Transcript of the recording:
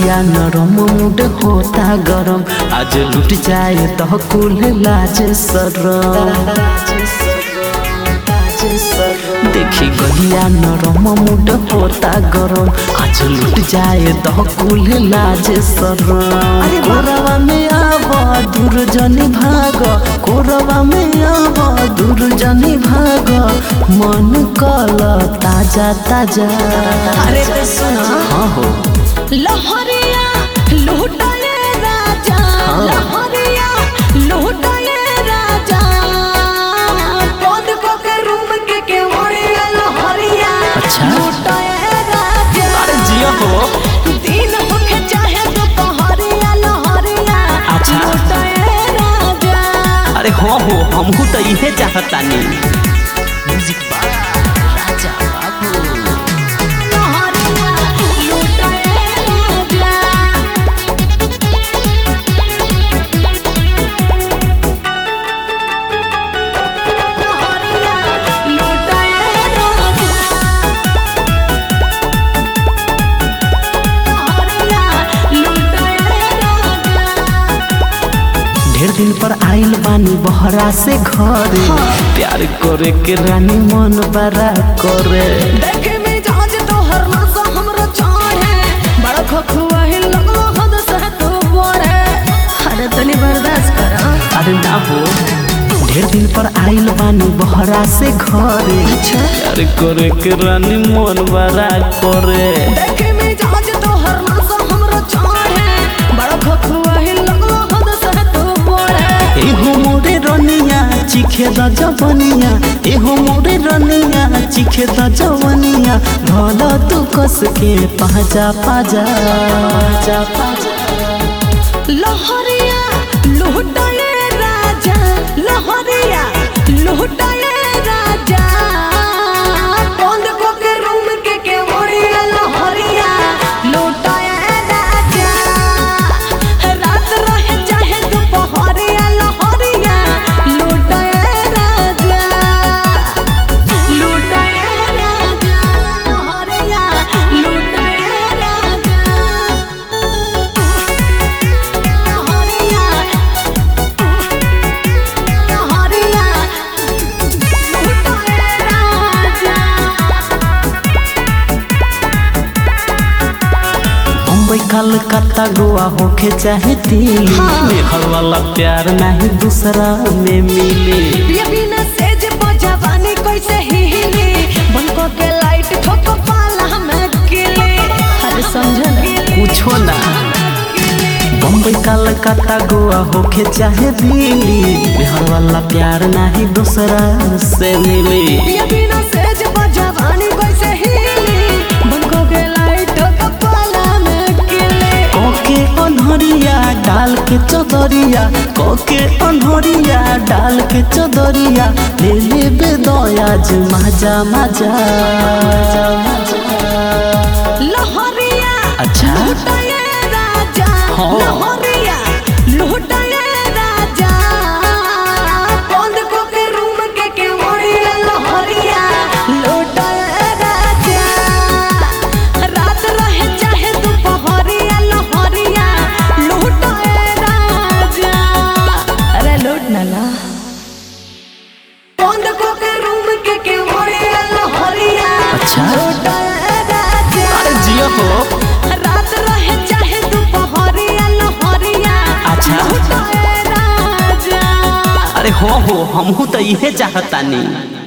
गलिया नरम मुड होता गरम आज लुट जाए तो कुल लाज सरम देखी गलिया नरम मुड होता गरम आज लुट जाए तो कुल लाज सरम कोरवा में आव दूर जनी भाग कोरवा में आव दूर जनी भाग मन कल ताजा ताजा अरे तो सुना हाँ हो लहरिया लुटाए राजा लहरिया लुटाए राजा पद को के रूम के के ओरिया लहरिया अच्छा। लुटाए राजा अरे जिया हो दिन होके चाहे दोपहरिया लहरिया अच्छा। लुटाए राजा अरे हाँ हो हमहू तो इहे चाहतानी म्यूजिक बा राजा बाबू लहरिया लुटाए राजा लहरिया लुटाए राजा लहरिया लुटाए राजा ढेर दिन पर आइल बानी बहरा से घरे प्यार करे के रानी मन बड़ा करे देखे में जहाज तो हर नशा हमरा चढ़े बड़ा खखुआ ही लगलो हद से तो बढ़े अरे तनी बर्दाश्त करा अरे ना हो ढेर दिन पर आइल बानी बहरा से घरे प्यार करे के रानी मन बड़ा करे देखे में जहाज तो हर नशा हमरा चढ़े बड़ा खखुआ ही लगलो हद से तो बढ़े एहो मोरे रनिया चिखे द जवनिया एहो मोरे रनिया चिखे द जवनिया भल तू कस के पाजा पाजा पाजा पाजा लहरिया लुटाए राजा लहरिया लुटाए राजा बंद को के रूम के के ओरिया लहरिया लुटाए राजा रात रहे चाहे दोपहरिया लहरिया लुटाए राजा लुटाए राजा लहरिया लुटाए राजा लहरिया लहरिया लुटाए राजा बम्बई कलकत्ता गोवा होके चाहे दिल्ली मेहर वाला प्यार नहीं दूसरा में मिले ये बिना सेज बजवानी कैसे हिली बनको के लाइट ठोको पाला में गिले हर समझन पूछो ना बम्बई कलकत्ता गोवा होके चाहे दिल्ली मेहर वाला प्यार नहीं दूसरा से मिले ये बिना सेज बजवानी कैसे हिली बनको के लाइट ठोको पाला में गिले कोके अनहरिया डाल के चदरिया कोके अनहरिया डाल के चदरिया ले ले बेदयाज मजा मजा लहरिया अच्छा लुटाए राजा हाँ। लहरिया लुटाए राजा बंद को के रूम के के ओरिया लहरिया लुटाए राजा रात रहे चाहे दोपहरिया लहरिया लुटाए राजा अरे लूट ना ला बंद को के रूम के के ओरिया लहरिया अच्छा। लुटाए राजा अरे जियो हो रात रहे चाहे दोपहरिया लहरिया अच्छा। लुटाए राजा अरे हो हो हमहू तो इहे चाहतानी